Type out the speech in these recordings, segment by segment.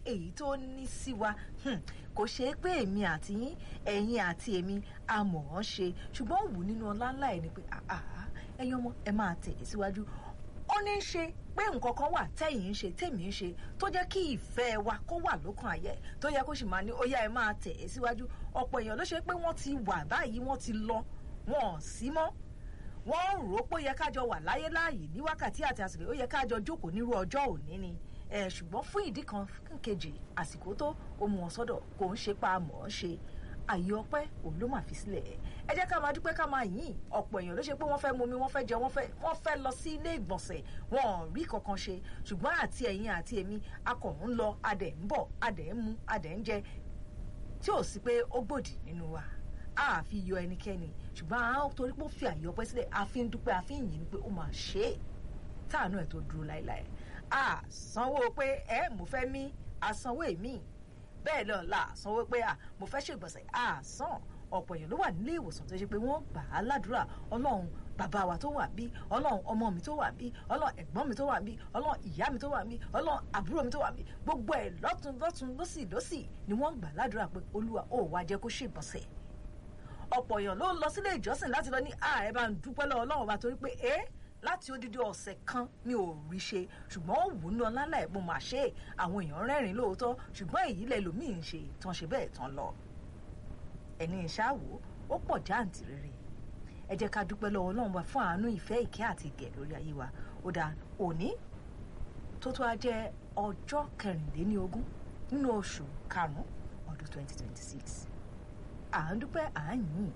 èyí tó ní sí wa kò ṣe é pé èmi àti yín ẹ̀yin àti èmi a mọ̀ ọ́n ṣe ṣùgbọ́n ó wù nínú ọlá ńlá ẹ̀ ni pé ẹ̀yin ọmọ ẹ máa tẹ̀ síwájú ó ní í ṣe pé nǹkan kan wà tẹ́yìn ń ṣe tèmi ń ṣe tó jẹ́ kí ìfẹ́ wa kó wà lókàn ayẹ tó yẹ kó sì máa ní ó yá ẹ máa tẹ̀ ẹ́ síwájú ọ̀pọ̀ èèyàn ló ṣe pé wọ́n ti wà báyìí wọ́n ti lọ wọn ò sí mọ́ wọ́n rò ó pé ó yẹ kájọ wà láyé láàyè ní wákàtí àti àsìkò ó yẹ kájọ jókòó nírú ọjọ́ òní ni ṣùgbọ́n fún ìdí kan kejì àsìkò tó ó mú wọn sọ́dọ̀ kò ń ṣe pa mọ̀ ọ́n ṣe àyè ọpẹ́ òun ló máa fi sílẹ̀ ẹ jẹ́ ká máa dúpẹ́ ká máa yìn ọ̀pọ̀ èèyàn ló ṣe pé wọ́n fẹ́ mumi wọ́n fẹ́ jẹ wọ́n fẹ́ wọ́n fẹ́ lọ sí ilé ìgbọ̀nsẹ̀ wọn ò rí kankan ṣe ṣùgbọ́n àti ẹ̀yin àti èmi akọ̀ ń lọ adẹ̀ ń bọ̀ adẹ̀ ń mu adẹ̀ ń jẹ tí ò sí pé ó gbòdì nínú wa a fi yọ ẹnikẹ́ni ṣùgbọ́n a torí pé ó fi àyè ọpẹ́ sílẹ̀ a fi ń dúpẹ́ a fi ń yìn pé ó máa ṣe é táànù ẹ̀ tó dúró láéláé a sanwó pé ẹ mo fẹ́ mí a sanwó èmi bẹ́ẹ̀ lọ la sanwó pé à mo fẹ́ ṣègbọ̀nsẹ̀ à san ọ̀pọ̀ èèyàn ló wà nílé ìwòsàn tó ṣe pé wọ́n gbà á ládùúrà ọlọ́run bàbá wa tó wà bí ọlọ́run ọmọ mi tó wà bí ọlọ́run ẹ̀gbọ́n mi tó wà bí ọlọ́run ìyá mi tó wà bí ọlọ́run àbúrò mi tó wà bí gbogbo ẹ̀ lọ́tún lọ́tún lọ́sì lọ́sì ni wọ́n gbà ládùúrà pé olúwa ó wá jẹ́ kó ṣègbọ̀nsẹ̀ ọ̀pọ̀ èèyàn ló lọ sílé ìjọsìn láti lọ ní ààrẹ bá ń dúpẹ́ lọ́wọ́ ọlọ́run wa torí pé ẹ́ láti odidi ọ̀sẹ̀ kan mi ò rí ṣe ṣùgbọ́n ó wù ú ní ọlálà ẹ̀ mo máa ṣe é àwọn èèyàn rẹ́rìn lóòótọ́ ṣùgbọ́n èyí lẹ́lòmíì ń ṣe tán ṣe bẹ́ẹ̀ tán lọ. ẹni ìṣáàwó ó pọ̀ jáǹtì rere ẹ jẹ́ ká dúpẹ́ lọ́wọ́ ọlọ́run wa fún àánú ìfẹ́ ìkẹ́ àti ìgẹ̀ lórí ayé wa ó dáa òní tó tó a jẹ́ ọjọ́ kẹrìnléníogún nínú oṣù karùn-ún ọdún 2026 à ń dúpẹ́ à ń yìn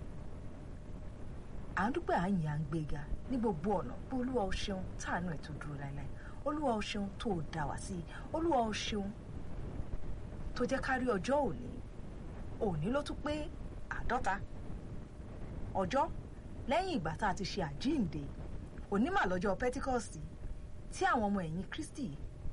à ń dúpẹ́ à ń yìn à ń gbéga ní gbogbo ọ̀nà pé olúwa o ṣeun táànù ẹ̀ tó dúró láéláé olúwa o ṣeun tó o dá wá sí olúwa o ṣeun tó jẹ́ ká rí ọjọ́ òní òní ló tún pé àádọ́ta ọjọ́ lẹ́yìn ìgbà tá a ti ṣe àjíǹde onímọ̀ lọ́jọ́ pentikọ́sì tí àwọn ọmọ ẹ̀yìn kristi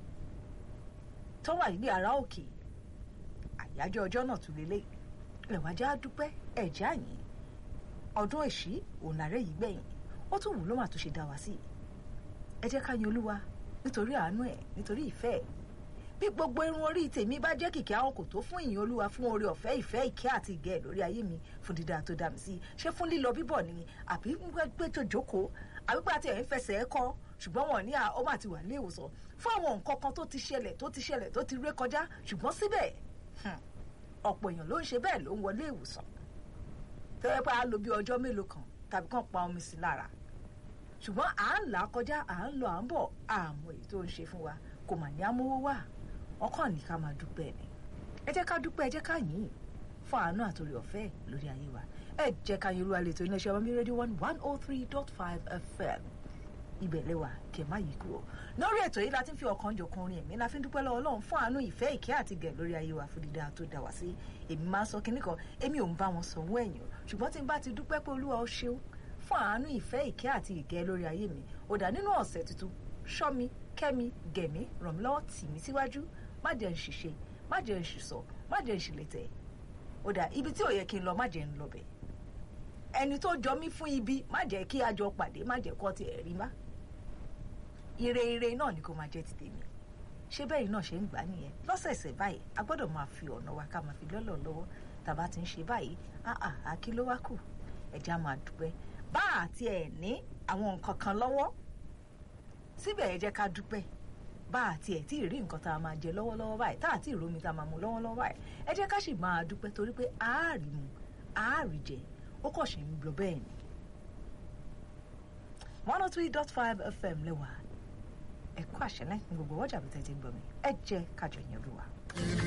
tó wà nílé ara òkè àyájọ́ ọjọ́ náà tún lélẹ̀ lẹ́wájú á dúpẹ́ ẹ̀jẹ̀ àyìn ọdún èṣí òun làárẹ̀ yìí gbẹ̀yìn ó tún wù ló mà tún ṣe dá wa sí ẹ jẹ́ ká yin olúwa nítorí àánú ẹ̀ nítorí ìfẹ́ ẹ̀ bí gbogbo irun orí tèmi bá jẹ́ kìkì àwọn kò tó fún ìyìn olúwa fún oore ọ̀fẹ́ ìfẹ́ ìkẹ́ àti ìgẹ̀ lórí ayé mi fún dídá tó dá mi sí ṣé fún lílọ bíbọ̀ ni àbí gbé tó jókòó àbí pé àti ẹ̀ ń fẹsẹ̀ ẹ̀ kọ́ ṣùgbọ́n wọn ní ó mà ti wà ní ìwòsàn fún àwọn nǹkan kan tó ti ṣẹlẹ̀ tó ti ṣẹlẹ̀ tó ti ré kọjá ṣùgbọ́n síbẹ̀ ọ̀pọ̀ èèyàn ló ń ṣe bẹ́ẹ̀ ló ń wọlé ìwòsàn tẹ́lẹ̀ pé a lò bí ọjọ́ mélòó kan tàbí kàn pa omi sí lára ṣùgbọ́n à ń là kọjá à ń lọ à ń bọ̀ àmọ́ èyí tó ń ṣe fún wa kò mà ní amówó wà ọkàn ní ká máa dúpẹ́ ni ẹ jẹ́ ká dúpẹ́ ẹ jẹ́ ká yìn fún àánú àtòrí ọ̀fẹ́ lórí ayé wa ẹ jẹ́ ká yin olúwa lè tó iléeṣẹ́ ọmọ mi rédíò one one oh three dot five fm ibẹ̀ lẹ́wà kẹ̀ má yí kúrò lórí ètò yìí la ti ń fi ọkàn jọkan orin ẹ̀mí la fi ń dúpẹ́ lọ́wọ́ ọlọ́run fún àánú ìfẹ́ ìkẹ́ àti gẹ̀ lórí ayé wa fún dídá tó dá wa sí èmi máa ń sọ kinní kan èmi ò ń bá wọn sanwó ẹ̀yìn ṣùgbọ́n tí n bá ti dúpẹ́ pé olúwa ó ṣeun fún àánú ìfẹ́ ìkẹ́ àti ìgẹ́ lórí ayé mi ó dà nínú ọ̀sẹ̀ tuntun ṣọ́ mi kẹ́ mi gẹ̀ mí ràn mí lọ́wọ́ tì mí síwájú má jẹ́ ń ṣìṣe má jẹ́ ń ṣìṣọ má jẹ́ ń ṣìlẹ̀tẹ̀ ó dà ibi tí ò yẹ kí n lọ má jẹ́ ń lọ bẹ̀ ẹni tó jọ mí fún ibi má jẹ́ kí a jọ pàdé má jẹ́ kọ́ tiẹ̀ rí má ire ire náà ni kò máa jẹ́ ti tèmi ṣé bẹ́ẹ̀ náà ṣe ń gbà nìyẹn lọ́sẹ̀ẹ̀sẹ̀ báyìí a gbọ́dọ̀ máa fi ọ̀nà wa ká máa fi lọ́lọ́ lọ́wọ́ tàbá ti ń ṣe báyìí áà àkí ló wá kù ẹ̀já máa dúpẹ́ bá àti ẹ̀ ní àwọn nǹkan kan lọ́wọ́ síbẹ̀ ẹ jẹ́ ká dúpẹ́ bá àti ẹ̀ tí ì rí nǹkan tá a máa jẹ lọ́wọ́lọ́wọ́ báyìí tá àti ìrómi tá a máa mu lọ́wọ́lọ́wọ́ báyìí ẹ jẹ́ ká sì máa dúpẹ́ torí pé àárí mu àárí jẹ ó kàn ṣe ń lọ bẹ́ẹ̀ ni. one oh three dot five fm lẹ́wà ẹ̀kọ́ àṣẹ lẹ́yìn gbogbo ọjà bí tẹ́tí ń gbọ́ mi ẹ jẹ́ kájọ yẹn lù wá.